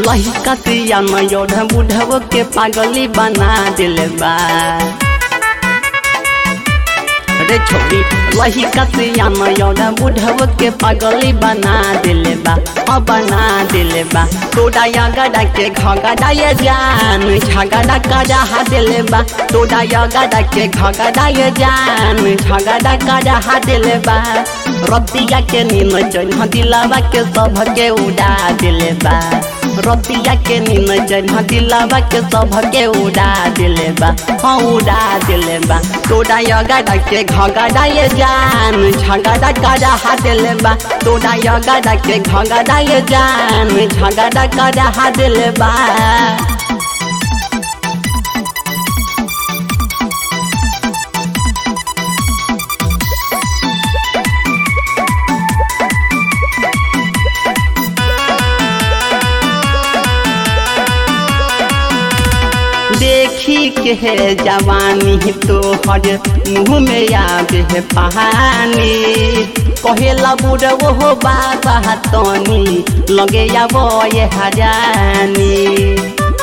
लहिका सिया नयोढ़ बुढ़व के पागली बना दिल बा रे छोड़ी लहिका सिया नयोढ़ बुढ़व के पागली बना दिल बा हाँ बना दिल बा तोड़ा गड़ा के घगड़ा ये जान झगड़ा करा दिल बा तोड़ा गड़ा के घगड़ा ये जान झगड़ा करा दिल बा रतिया के नीम जन दिलावा के सब के उड़ा दिल बा रतिया के नीम जन दिलावा के सब के उड़ा दिल बा हाँ उड़ा दिल बा तोड़ा गड़ा के घगड़ा ये जान झगड़ा करा दिल बा तोड़ा गड़ा के घगड़ा ये जान झगड़ा करा दिल बा देखी के है जवानी तो हर मुँह में आवे है पहानी कहेला बुढ़ वो बाबा तनी लगे आब ये हजानी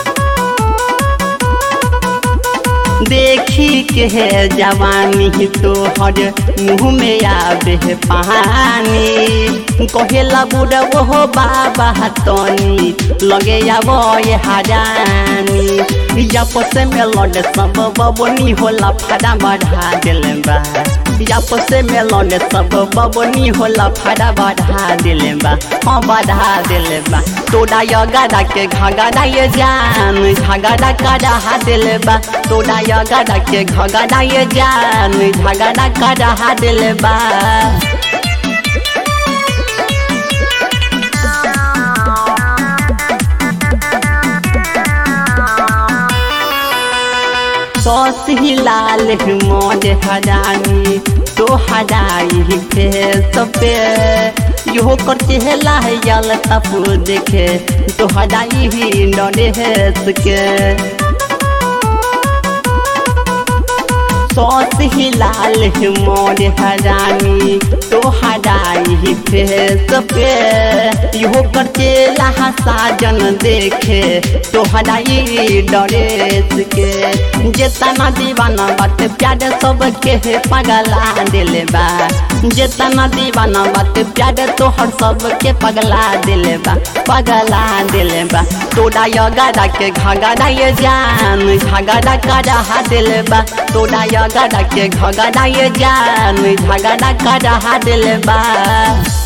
देखी के है जवानी तो हर मुँह में आवे है पहानी कहेला बुढ़ वो बाबा तनी लगे आब ये हजानी आपस में लड़ सब बबनी होला फाड़ा बढ़ा दिल बा आपस में लड़ सब बबनी होला फाड़ा बढ़ा दिल बा हाँ बढ़ा दिल बा तोड़ा गड़ा के घगड़ा ये जान झगड़ा करा दिल बा तोड़ा गड़ा के घगड़ा ये जान झगड़ा करा दिल बा सौस ही लाल मोज हजानी तो हजाई फेस पे यो कर चेहला है यल तप देखे तो हजाई ही डरे हेस के सौस ही लाल मोर हजानी तो हजाई फेस पे यो कर चेला साजन देखे तो हजाई डरेस के जेतना दीवाना बात प्यार सब के पगला दिल बा जेतना दीवाना बात प्यार तोहर सब के पगला दिल बा पगला दिल बा तोड़ा गड़ा के घगड़ा ये जान झगड़ा करा दिल बा तोड़ा गड़ा के घगड़ा ये जान झगड़ा करा दिल बा